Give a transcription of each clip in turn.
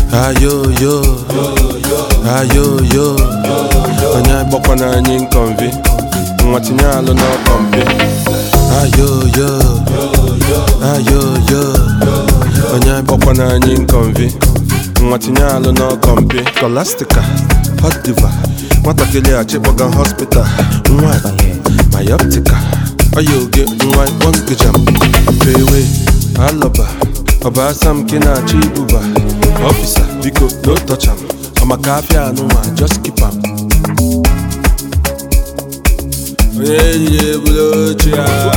ayoyo ayoyo onye agbakwana anyị nkọmvi nwa tinye alụ n'ọkọmpi ayoyo ayoyo onye agbakwana anyị nkọmvi nwa tinye alụ n'ọkọmpi kolastika hot diva nwatakịrị achịkpọga hospital nwa mayoptika ọya oge nwa ịkpọngijam pewe alọba ọba asam ke na-achọ ibuba ọfisa biko no touch am ọmaka afịa anụnwa just keep am onye ehihie bụrụ ochie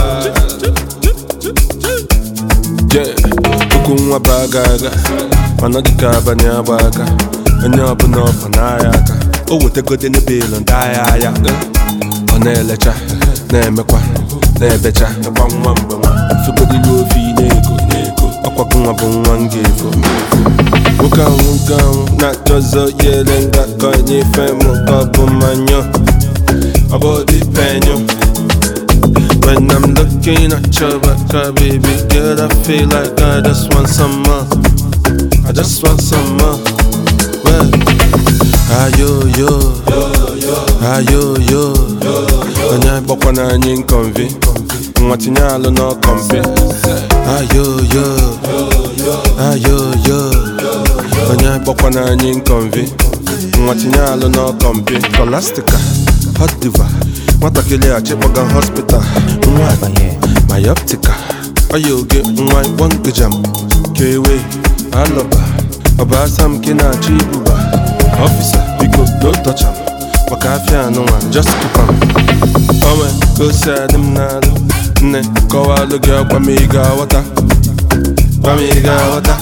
je okwu nwa bụ aga aga mana dịka abalị agba aka onye ọbụla ọfọ n'ahịa aka o wetegode n'ebelu ndị ahịa ahịa ọ na-elecha na-emekwa na-ebecha ịgba nwa mgbe nwa fegodili ofe ị na-ego na-ego ọkwago nwa bụ nwa m ga-efo nwoke ahụ nwoke ahụ na-achọzọ yere nga ka onye ife mụ ka ọ bụ mmanya ọ bụ dị penyo When I'm looking at your back, uh, baby girl, I feel like I just want some more. I just want some more. Well, ayo yo, ayo yo. Onye agbakwana anyị nkọmvi, nwa tinye alụ n'ọkọmpi. Ayo yo, ayo yo. Onye agbakwana anyị nkọmvi, nwa tinye alụ n'ọkọmpi. Kolastika, hot diva. nwatakịrị achịkpọga hospital nwa mayoptika ọya oge nwa ịkpọngijam kewe alọba ọba asam ke na-achọ ibuba ọfisa biko no touch am maka afịa anụnwa just keep am onwe ka o si adị m n'alụ nne kọwalụ gị ọkwa ma ị ga-aghọta gwa m ị ga-aghọta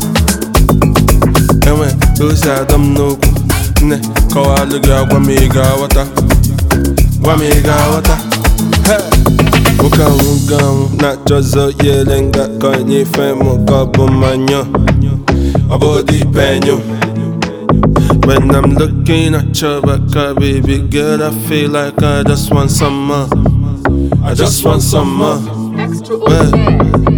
enwe ka o si adọ m n'okwu nne kọwalụ gị ọkwa ma ị ga-aghọta gwa m ị ga-aghọta nwoke ahụ nwoke ahụ na-achọzọ yere nga ka onye ife mụ ka ọ bụ mmanya ọ bụ dị penyo When I'm looking at your back, uh, baby girl, I feel like I just want some more. I just want some more. Well,